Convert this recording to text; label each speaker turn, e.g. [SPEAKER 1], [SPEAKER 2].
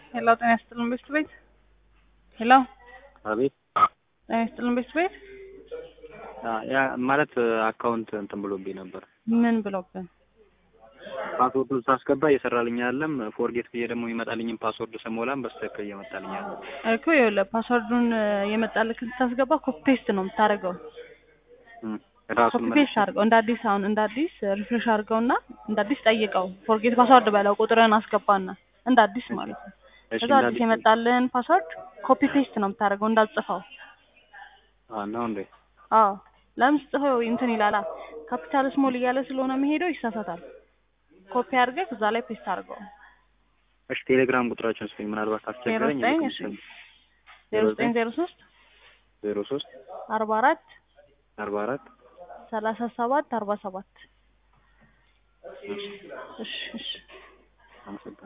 [SPEAKER 1] ሄሎ ጤና ይስጥልን ቤት ቤት ሄሎ
[SPEAKER 2] አቤት
[SPEAKER 1] ጤና ይስጥልን ቤት ቤት
[SPEAKER 2] ያ ማለት አካውንት እንትን ብሎብኝ ነበር።
[SPEAKER 1] ምን ብሎብን?
[SPEAKER 2] ፓስወርዱን ሳስገባ እየሰራልኝ አይደለም። ፎርጌት ብዬ ደግሞ ይመጣልኝም ፓስወርድ ስሞላም በስተክል እየመጣልኝ አለ።
[SPEAKER 1] እኮ ይኸውልህ ፓስወርዱን የመጣልክ ስታስገባ ኮፒ ፔስት ነው የምታደርገው።
[SPEAKER 2] ራሱን
[SPEAKER 1] ኮፒ ፔስት አድርገው እንደ አዲስ አሁን እንደ አዲስ ሪፍሬሽ አድርገውና እንደ አዲስ ጠይቀው ፎርጌት ፓስወርድ በለው ቁጥርን አስገባና እንደ አዲስ ማለት ነው።
[SPEAKER 2] እሺ
[SPEAKER 1] ከዛ አዲስ የመጣልህን ፓስወርድ ኮፒ ፔስት ነው የምታደርገው እንዳትጽፈው።
[SPEAKER 2] ነው እንዴ?
[SPEAKER 1] አዎ ለምን ስጽፈው እንትን ይላላ ካፒታል ስሞል እያለ ስለሆነ የሚሄደው ይሳሳታል። ኮፒ አድርገህ እዛ ላይ ፔስት አድርገው።
[SPEAKER 2] እሺ ቴሌግራም ቁጥራችን ስጠኝ፣ ምናልባት
[SPEAKER 1] ዜሮ
[SPEAKER 2] አስቸገረኝ።
[SPEAKER 1] ዘጠኝ እሺ ዜሮ ዘጠኝ ዜሮ ሶስት
[SPEAKER 2] ዜሮ ሶስት
[SPEAKER 1] አርባ አራት
[SPEAKER 2] አርባ አራት
[SPEAKER 1] ሰላሳ ሰባት አርባ ሰባት እሺ እሺ
[SPEAKER 2] አመሰግናለሁ።